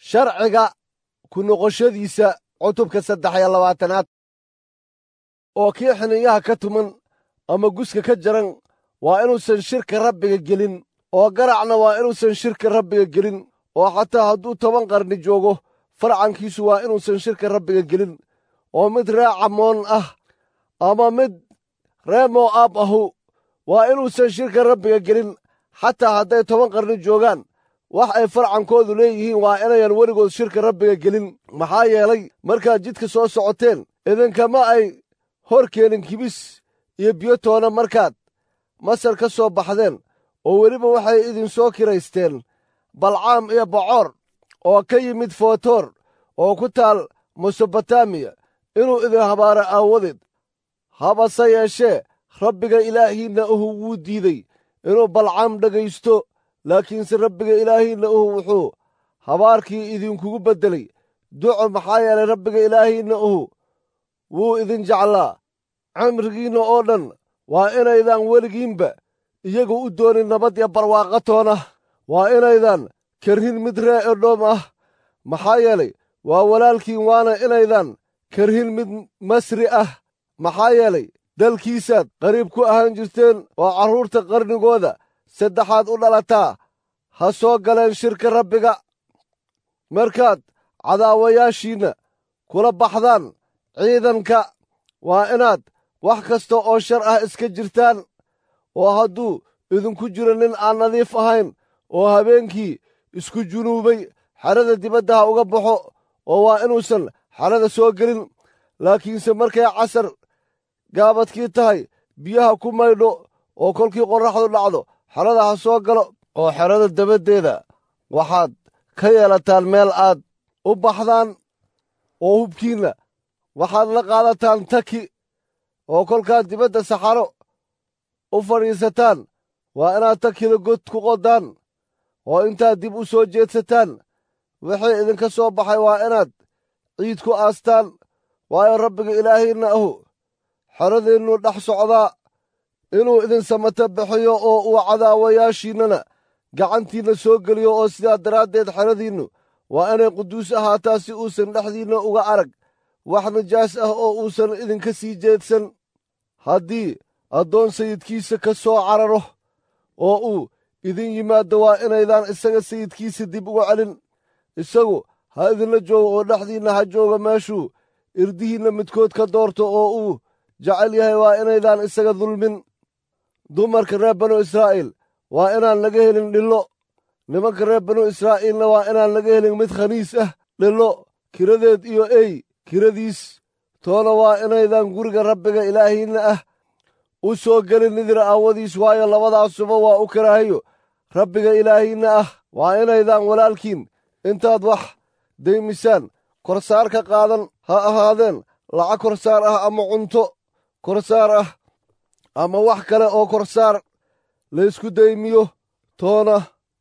sharciga ku noqoshadiisa cutubka saddex iyo labaatanaad oo kii xiniyaha ka tuman ama guska ka jaran waa inuusan shirka rabbiga gelin oo garacna waa inuusan shirka rabbiga gelin oo xataa hadduu toban qarni joogo farcankiisu waa inuusan shirka rabbiga gelin oo mid ree camoon ah ama mid ree moo'aab ahu waa inuusan shirka rabbiga gelin xataa hadday toban qarni joogaan wax ay farcankoodu leeyihiin waa inayan weligood shirka rabbiga gelin maxaa yeelay markaad jidka soo socoteen idinkama ay hor keenin kibis iyo biyo toona markaad masar ka soo baxdeen oo weliba waxay idinsoo kiraysteen balcaam iyo bocoor oo ka yimid footoor oo ku taal mesobotamiya inuu idin habaaro aawadeed habase yeeshee rabbiga ilaahiinna uhu wuu diidey inuu balcaam dhegaysto laakiinse rabbiga ilaahiinna uhu wuxuu habaarkii idinkugu beddelay duco maxaa yeelay rabbiga ilaahiinna uhu wuu idin jeclaa cimrigiinna oo dhan waa inaydan weligiinba iyagu u doonin nabad iyo barwaaqo toona waa inaydan karhin mid ree edhoom ah maxaa yeelay waa walaalkiin waana inaydan karhin mid masri ah maxaa yeelay dalkiisaad qariib ku ahaan jirteen oo carruurta qarnigooda saddexaad u dhalataa ha soo galeen shirka rabbiga markaad cadaawayaashiinna kula baxdaan ciidanka waa inaad wax kasta oo shar ah iska jirtaan oo hadduu idinku jiro nin aan nadiif ahayn oo habeenkii isku junuubay xerada dibadda ha uga baxo oo waa inuusan xerada soo gelin laakiinse markay casar gaabadkii tahay biyaha ku maydho oo kolkii qorraxdu dhacdo xerada ha soo galo oo xerada dabaddeeda waxaad ka yeelataan meel aad u baxdaan oo hubkiinna waxaad la qaadataan taki oo kolkaad dibadda saxaro u fadhiisataan waa inaad takida god ku qodaan oo intaad dib u soo jeedsataan wixii idinka soo baxay waa inaad ciid ku aastaan waayo rabbiga ilaahiinna ahu xeradeennu dhex socdaa inuu idin samata bixiyo oo uu cadaawayaashiinnana gacantiinna soo geliyo oo sidaa daraaddeed xeradiinnu waa inay quduus ahaataa si uusan dhexdiinna uga arag wax nijaas ah oo uusan idinka sii jeedsan haddii addoon sayidkiisa ka soo cararo oo uu idin yimaaddo waa inaydaan isaga sayidkiisa dib uga celin isagu ha idinla joogo oo dhexdiinna ha jooga meeshuu irdihiinna midkood ka doorto oo uu jecel yahay waa inaydaan isaga dulmin dumarka reer banu israa'iil waa inaan laga helin dhillo nimanka reer banu israa'iilna waa inaan laga helin mid khaniis ah dhillo kiradeed iyo ey kiradiis toona waa inaydan guriga rabbiga ilaahiinna ah u soo gelin nidir aawadiis waayo labadaasuba waa u karaahayo rabbiga ilaahiinna ah waa inaydan walaalkiin intaad wax daymisaan korsaar ka qaadan ha ahaadeen lacag korsaar ah ama cunto korsaar ah ama wax kale oo korsaar laysku daymiyo toona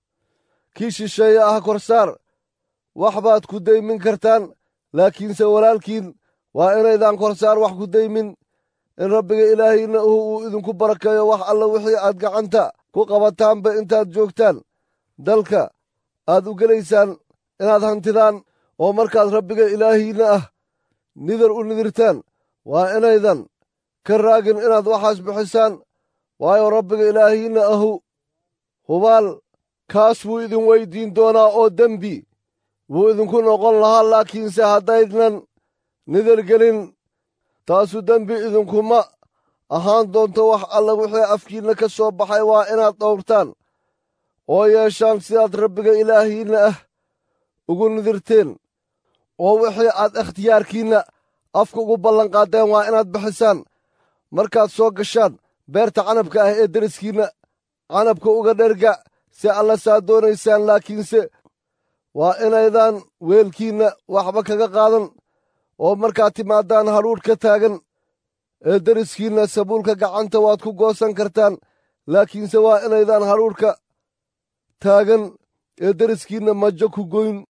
kii shisheeye ah korsaar wax baad ku daymin kartaan laakiinse walaalkiin waa inaydan korsaar wax ku daymin in rabbiga ilaahiinna uhu uu idinku barakeeyo wax alla wixii aad gacanta ku qabataanba intaad joogtaan dalka aad u gelaysaan inaad hantidaan oo markaad rabbiga ilaahiinna ah nidar u nidirtaan waa inaydan ka raagin inaad waxaas bixisaan waayo rabbiga ilaahiinna ahu hubaal kaas buu idin weyddiin doonaa oo dembi buu idinku noqon lahaa laakiinse haddaydnan nidar gelin taasu dembi idinkuma ahaan doonto wax alla wixii afkiinna ka soo baxay waa inaad dhowrtaan oo yeeshaan sidaad rabbiga ilaahiinna ah ugu nidirteen oo wixii aad ikhtiyaarkiinna afka ugu ballanqaaddeen waa inaad bixisaan markaad soo gashaan beerta canabka ah ee deriskiinna canabka uga dherga si alla saa doonaysaan laakiinse waa inaydan weelkiinna waxba kaga qaadan oo markaad timaadaan hadhuudh ka taagan ee deriskiinna sabuulka gacanta waad ku goosan kartaan laakiinse waa inaydan hadhuudhka taagan ee deriskiinna majo ku goyn